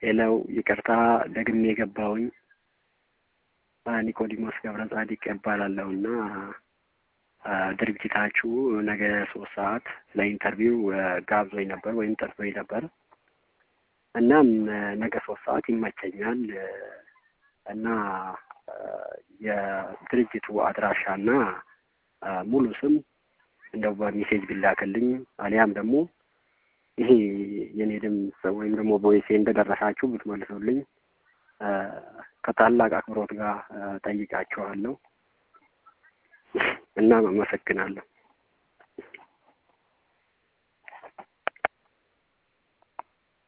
ሌላው ይቅርታ ደግሜ የገባውኝ ኒቆዲሞስ ገብረ ጻዲቅ እባላለሁ እና ድርጅታችሁ ነገ ሶስት ሰዓት ለኢንተርቪው ጋብዞኝ ነበር ወይም ጠርቶኝ ነበር። እናም ነገ ሶስት ሰዓት ይመቸኛል እና የድርጅቱ አድራሻና ሙሉ ስም እንደው በሜሴጅ ቢላክልኝ አሊያም ደግሞ ይሄ የኔ ድምፅ ወይም ደግሞ ቮይሴ እንደደረሳችሁ ብትመልሱልኝ ከታላቅ አክብሮት ጋር ጠይቃችኋለሁ። እናም አመሰግናለሁ።